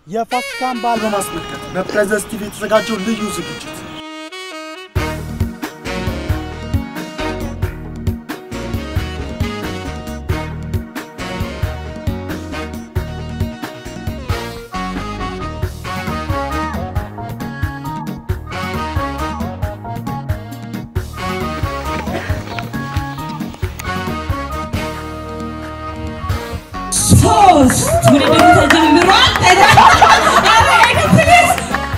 የፋሲካን በዓል በማስመልከት በፕሬዘንስ ቲቪ የተዘጋጀው ልዩ ዝግጅት ሶስት ውድድሩ ተጀምሯል። ፕሊዝ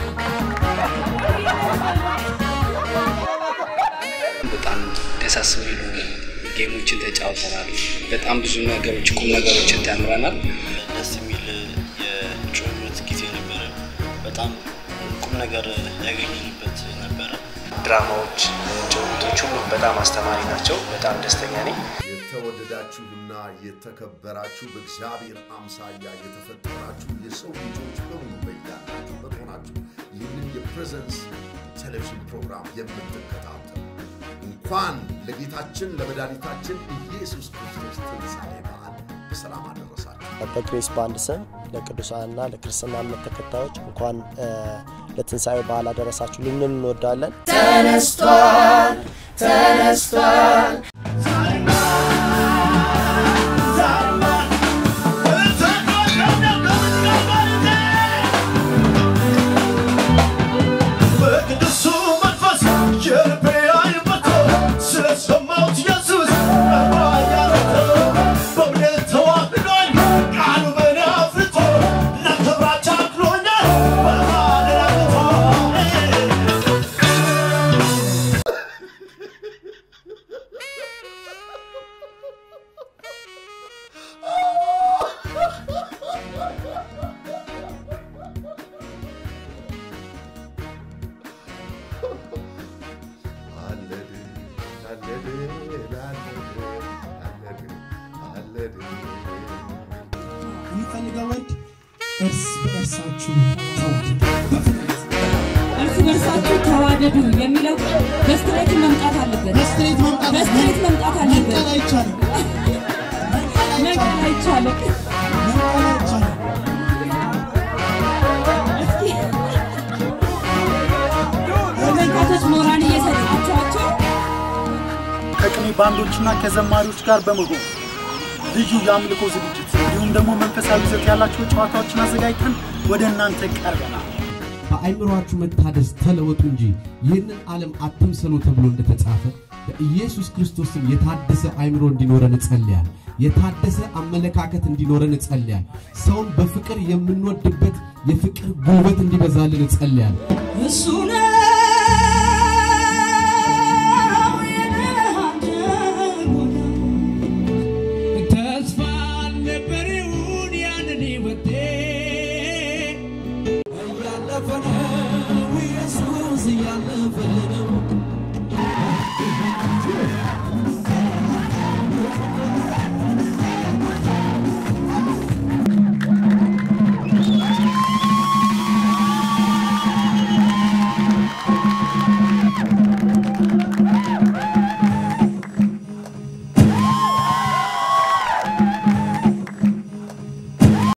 በጣም ደሳስ የሚሉ ጌሞችን ተጫውተናል። በጣም ብዙ ነገሮች ቁም ነገሮችን ተምረናል። ደስ የሚል የጭውውት ጊዜ ነበረ። በጣም ቁም ነገር ያገኘንበት ነበረ። ድራማዎች፣ ጭውውቶች ሁሉ በጣም አስተማሪ ናቸው። በጣም ደስተኛ ነኝ። የተወደዳችሁና የተከበራችሁ በእግዚአብሔር አምሳያ የተፈጠራችሁ የሰው ልጆች በሙሉ በያላችሁበት ሆናችሁ ይህንን የፕሬዘንስ ቴሌቪዥን ፕሮግራም የምትከታተሉ እንኳን ለጌታችን ለመድኃኒታችን ኢየሱስ ክርስቶስ ትንሣኤ በዓል በሰላም አደረሳችሁ። በግሬስ ባንድ ስም ለቅዱሳንና ለክርስትና እምነት ተከታዮች እንኳን እ፣ ለትንሣኤ በዓል አደረሳችሁ ልንል እንወዳለን። በቅዱሱ መንፈስ የልቤ አይመቶ ስለሰማሁት ኢየሱስ ያረተው በእምነት ተዋህዶኝ ቃሉ በእኔ አፍርቶ ለክብራች አክሎኛል በማደራገቶ አለድ አለድ አለድ አለድ አለድ የሚፈልገው ወንድ እርስ በእርሳችሁ ተዋደዱ። እርስ በርሳችሁ ተዋደዱ የሚለው ቃል በስትሬት መምጣት አለበት። በስትሬት መምጣት በስትሬት መምጣት አለበት። መንቀል አይቻልም። መንቀል አይቻልም። መንቀል አይቻልም። ተመልካቾች ሞራል እየሰጣችኋቸው ከቅኔ ባንዶችና ከዘማሪዎች ጋር በመሆን ልዩ የአምልኮ ዝግጅት እንዲሁም ደግሞ መንፈሳዊ ይዘት ያላቸው ጨዋታዎችን አዘጋጅተን ወደ እናንተ ቀርበናል። በአእምሯችሁ መታደስ ተለወጡ እንጂ ይህንን ዓለም አትምሰሉ ተብሎ እንደተጻፈ በኢየሱስ ክርስቶስም የታደሰ አእምሮ እንዲኖረን እጸልያል። የታደሰ አመለካከት እንዲኖረን እጸልያል። ሰውን በፍቅር የምንወድበት የፍቅር ጉልበት እንዲበዛልን እጸልያል። እሱ ነው